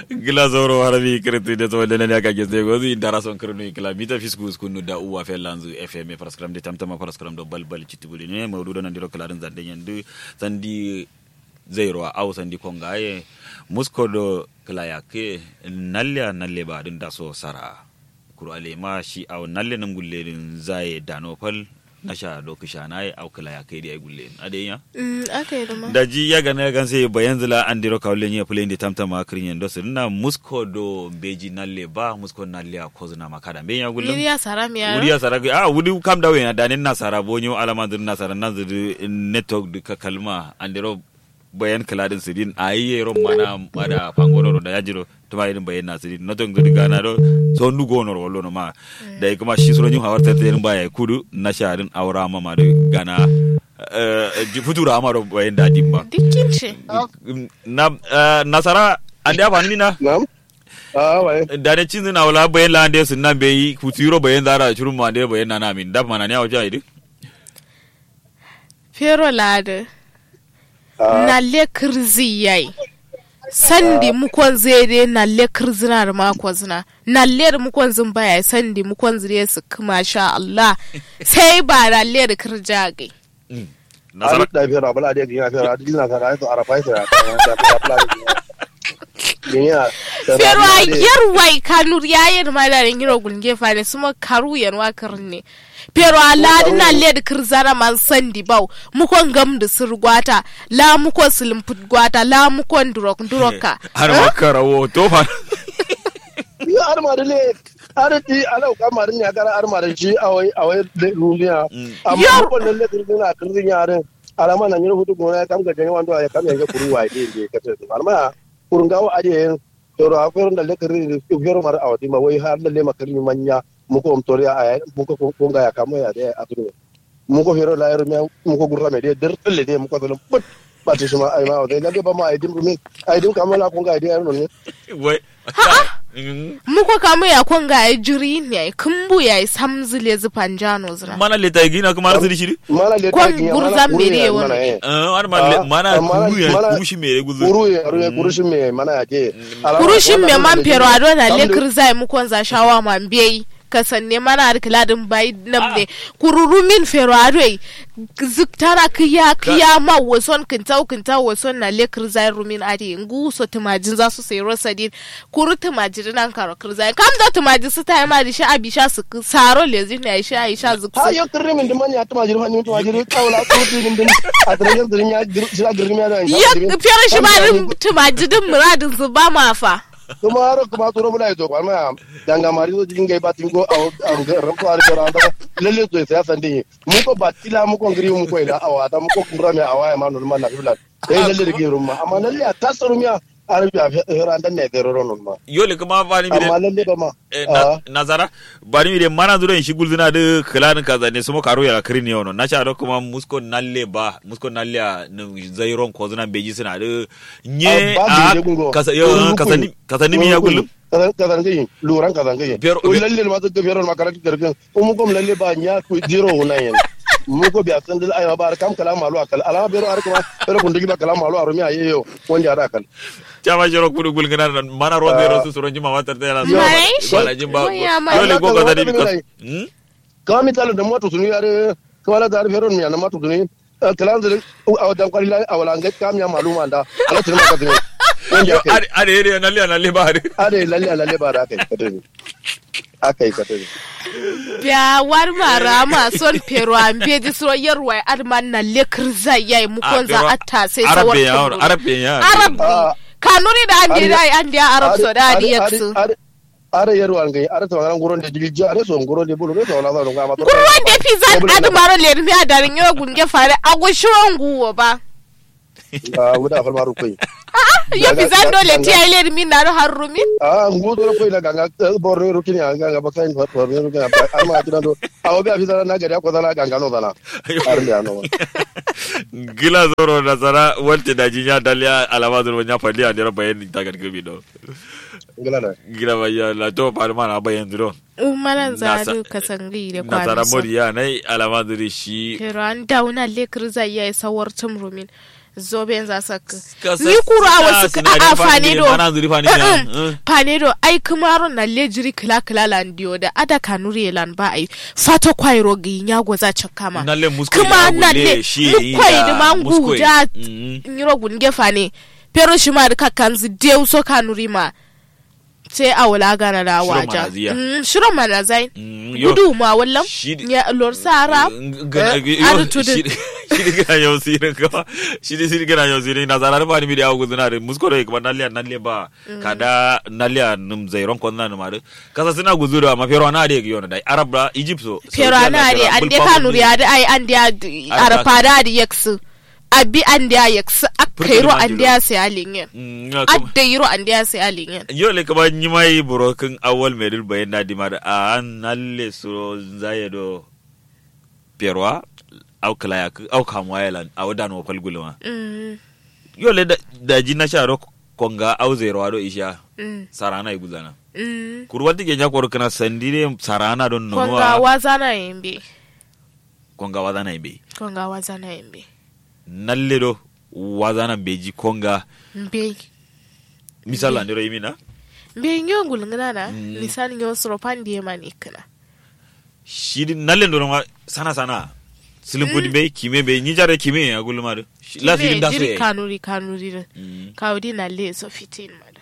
gila zoro harabi kirti da to da ne aka ge zego zi dara son kirnu kila mita fisku skunu da uwa fe lanzu fm paraskram de tamtama paraskram do balbal citibuli ne mawdu don ndiro kala den zande yandu sandi zairo au sandi kongaye musko do kila yake nalle nalle ba din da so sara kuru ale ma shi au nalle nan gulle din zaye danopal nasha do kisha naye au kila yake di ay gulle ade ya Mm, aka yi da ma. da ji ya gana gan sai bayan zila an diro kawle nye play ndi tamta ma kirin yendo su na musko do beji nalle ba musko nalle a kozu na makada be ya gullum Yiri ya sara mi wuri yaro. ya sara ah wuri kam dawe ya danin na sara bonyo alama dir na sara nan zuri network du ka kalma an diro bayan kaladin sidin ayi ron mana mada pangoro da yajiro to ma irin bayan na sidin no to ngudi gana do so ndu go nor wallo no ma da kuma shi suro nyu hawarta te irin baya kudu na sharin aura ma ma da gana eh ji futura ma do bayan da dimba Dukkin ce. na eh, nasara ande afani mina Naam. Ah, waye. da ne cin na wala bayan la ande sun nan bai futuro bayan zara churun ma ande bayan na na min da mana ne a wajen idi Fero lada. Ah, Na le kirzi yayi. Sandi mukon zere na le kirzina da mako zina. Na le da mukon zin baya sandi mukon zire su kuma sha Allah. Sai ba na le da kirjagai. nasara Ari da fera bala de giya fera di na kara to arafai fera. Da fera bala de giya. Giya. Fero a yarwai kanur yayin ma da ngiro gulge fa ne suma karu yanwa karne. Pero a ladi na led kirzana man sandi bau mukon gam da surgwata la mukon silimput gwata la mukon durok duroka. har makara wo to fa Yo ar ma de le. Ar ti ala ka ma ya kara ar ma de ji awai awai de ruliya. Amma Yo. ko le le kirina kirin yaren. Ala ma na nyiro hutu gona kam ga jani wando ya kam ya kuru wa de de ka te. Alma kurun gawo aje to ro akwai da le kirin de fero mar awati ma wai har le ma kirin manya muko om toriya ay muko ko ga ya kamo ya de aturu. muko fero la yero mi muko gurra me de der telle de muko tole but bati suma ay ma de lade ba ma ay dim mi ay dim kamala ko ga de yaro ne wai Muko kamu ya kon ga ai juri ne kumbu ya yi samzile zufan jano zira. mana le tay gina kuma arzuri shiri mala le Kwan tagi gurzan mere wani. eh har ma le Ah, mana ah, mana- kuru ya mana- kuru shi mere guzu kuru ya ru kuru shi me mana ya ke Kurushin me man pero ado na le kirzai mukon za shawa man biyi. kasanne mana har kiladin bai nam ne kururumin fero adoi ziktara kiya kiya ma wason kintau kintau wason na le kirzai rumin adi ngu so timajin za su sai rosadin kuru timajin nan karo kirzai kam da timajin su ta ma di sha abisha su saro le zin ya sha aisha zuk ha yo kirri min dimani ya tuma jirfa ni tuma jirfa kawla ko ti din din a tare yan dirin ya jira girmi ya da ya fere shi ba timajin muradin su ba ma fa kuma har kuma turo mula to kwa ma danga mari to jinga ba tingo au au ram ko ar ko randa lele to sai san din mu ko batila mu ko ngiri mu ko ila awa ta mu ko kura me awa ma no ma na bibla dai lele de girum ma amma lalle ta saru miya arabi a randa ne de ro non ma yole kuma fani mi amma lalle ba ma Eh, na- nazara bari mi de mana zuro shi gulzina de klan kaza ne sumo karo ya krini yono na cha do kuma musko nalle ba musko nalle a no zairon ko zuna beji suna de nye Ah, ba a de gungo. kasa yo Gungo kasa ni kasa ni mi ya gulum kadan kadan gai luran kadan gai Pero- o lalle ma ta biyar ma karatu gargan o mu kom lalle ba nya ku jiro na yen mu ko biya san dal ayo ba kam kala malu akal ala bero ar kuma bero kun digi ba kala malu arumi ayeyo wanda ara akal chama joro kudu gul ngana nan mana ro de ro su soro jima wata de la Mai bala jimba shi, ya mai. yole go kasa ni Mai. ko hmm ka mi talo da moto tuni yare kawala da bero mi na moto tuni kala da aw dan kwali la awala ngai kam ya malu manda ala tuni ma ka tuni wanda kai ade ade ade nalle nalle ba ade ade lalle lalle ba da kai ka tuni akai ka tuni biya war mara ma son pero an biye di so yarwa adman na le kirzai yayi mukon za atta sai sawar arabe ya kumburi. arabe ya arab Ah. kanuri da andi Ari- dai andi arab so da adi yaksu are yeru an gai are tawara nguron de dilija are so nguron de bulu re tawala da ngama to kurwan da fi zan admaro le mi adarin yo gunge fare agushiron guwo ba ah wuda fal maru koi yo fi zan dole ti ai le mi na har rumi ah ngudo ro koi la ganga borre ro kini anga ga bakain fa borre ro ga ar ma tinan do awo be afisa na gari ko dala ganga no dala ar mi ano gila zoro da sara walte da jinya dalia alama zoro nya fali a dira bayan ta ga gibi do ngala na gila ba ya la to par mana bayan diro umaran za Nasa- du kasangi da na sara kwano mori ya nai alama zoro shi pero an dauna le kirzai yayi sawar tum rumin zoben za saka Ka sa- ni kuru a sina- wasu sina a da a fani fanedo mana zuri fani da, eh. fanedo ai kumaro na lejiri kila kila landiyo da ada kanuri lan ba ai fato kwairo gi nyago za chakama nalle musko kuma ya nalle gulle shi yi mukwai da da mangu muskoi. da Mm. nyiro gunge fane pero shi ma da kakanzu dew so kanuri ma sai a wala gana da Shiro waja manaziya. Mm, shiro manazai Mm, yo. gudu ma wallam Shi- ya lor sara Gana- eh, yo, adu tudu. shi- shi gana yau sirin kama shi di siri gana yau sirin na zarar fani mi da yawo guduna da musko da kuma nalle nalle ba kada nalle num zairon kon na numare kasa suna guzuru amma fero na da yau da arab da egypt so pero ana de ande kanuri ya da ai ande arfa da da yaksu abi ande yaksu akairo Purturi ande ya sai alingen adda yiro ande ya sai alingen yo le kaba nyimai broken awal medul bayan na di mar a nalle so zaye do perwa au kala ya au kamwa yalan au dano falgulma Mm, yo le da, da ji na sharo konga au zero do isha mm, sarana i gudana mm. kurwati ke nya kor kana sandire sarana don no konga wazana yembe konga wadana ibe konga wazana yembe nalle do wadana beji konga mbe misala ndiro imina mbe nyo ngulngana na Mm. misali nyo soropan die manikna shidi nalle ndo ma sana sana silim pudi be kime be ni jare kime ya gulma do la silim da jiri so kanuri kanuri da Mm. kawdi na le so fitin mada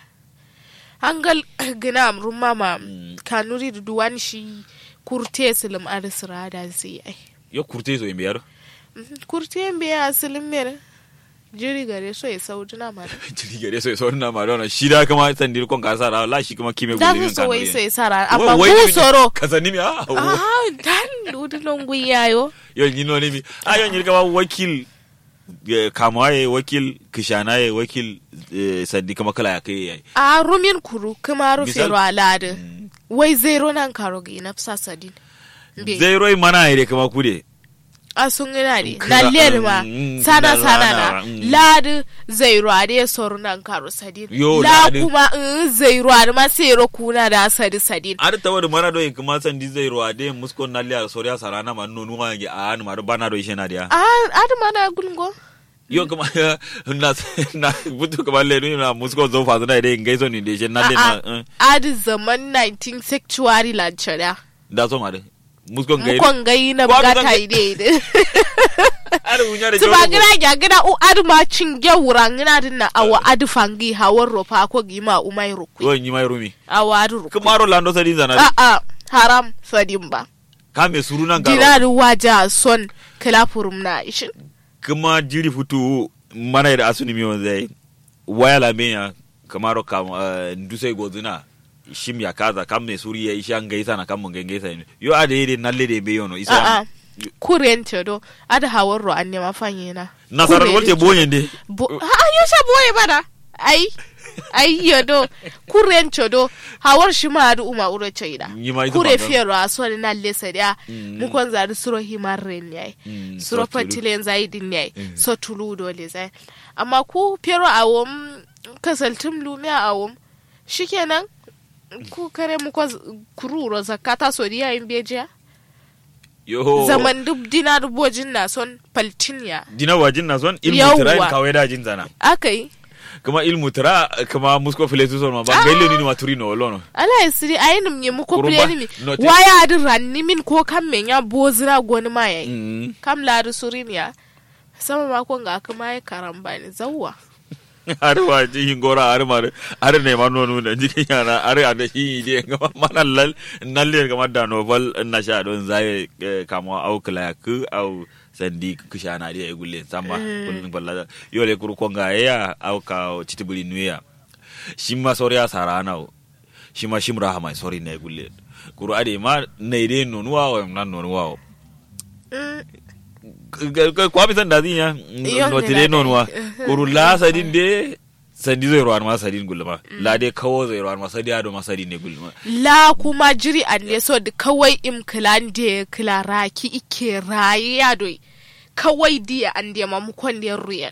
hangal gina amrun mama Mm. kanuri da duwan shi kurte silim arisira da sai ai yo kurte so imbe yaro Mhm, kurte mbe ya silim mere jiri gare so ya saudi na mada jiri gare so so na ma don shida kama sandire konga sara la shi kuma kime da gulmi su so wai so ya sara Wai- amma wai ku ni- soro kasani mi ah ah dan dudulon guyayo yo nyino ni mi a yo nyirga ma wakil eh, kamaye wakil kishanaye wakil eh, sandi kama kala ya kai yayi a rumin kuru kuma rufe Misal- al'ada wai zero nan karo ga ina fisa sadin Mbe. zai roi mana ire kama kude a sun gina ne Kira- na liyar ma mm, sana na sana rana, na mm. ladu zairu a da ya soru nan karo sadin Yo, la ladu. kuma in zairu a da ma sai ro kuna da sadi sadin ar tawar mana do kuma sandi zai roi de muskon nalia soria sarana man no nuwa ge an mar bana do ishena dia a adu mana gulgo yo kuma na na butu kama le ni na muskon zo fa na ide ngai so ni de ishena le na eh, adu zaman 19 sexuary lanchara da so mare muskon ngai mukon gai na Kwa bugata bizan- ide ar unya de tuba gina gya gina u adu ma cinge wuran gina din na awa adu fangi hawar rofa ko gima umai rukui yo nyi mai rumi awa adu rukui kuma ro lando sadi zana a a haram sadin ba ka me suru nan karo dinar waja son kilafurum na ishin kuma jiri futu mana da asuni mi zai waya la menya kamaro kam uh, nduse goduna shim ya kaza kam ne suri ya isha ngaisa na kam mun ngaisa ne yo ade yede nalle de be yono a a isa kuren do ada hawar ro an nema fanye na nasarar Kuriyente wolte bonye de Bo- ha yo sha boye bada ai ai yodo kuren do hawar shi ma adu uma uro chaida Nyi ma ita kure bangan. fiero a so na lesa dia Mm. mu kon za suro himarren yayi Mm, suro suro tulu. patilen zai din yayi Mm. so tulu dole zai amma ku fiero awom kasaltum lumiya awom shikenan ku kare mu ko kururo zakata so dia in bejiya yo zaman duk dina dubojin na son paltinya dina wajin na son ilmu Yawwa. tira in kawai da jin zana akai kuma ilmu tira kuma musko filetu son ma ba Ah. gaile ni ma turino lono ala isiri ayinum nye muko Kurumba, pleni mi no te- waya adi ranni min ko kam men ya bozira goni ma yayi mm. kam ladu surin ya sama ma ko nga kuma ya karamba ni zawwa har wa ji hingora har ma har ne ma nonu da jikin yana har a da shi je ga mana lal nalle ga madda novel na sha don zai kamo au kala ku au sandi kushana dia e gulle sama kullun balla yo le kuru konga ya au ka chitibuli nuya shimma soriya sarana o shima shimra hama sori ne gulle kuru ade ma ne de nonu wa o nan nonu wa o kwa bi san da zinya Yon no ne tire la non wa dai. kuru la sadin de sandi zai ruwan ma sadin gulma la de kawo zai ruwan ma sadi ado ma sadin ne gulma la kuma jiri an ne so da kawai im kilan de kilaraki ike raye ya doi kawai dia an de ma mu kon de ruyen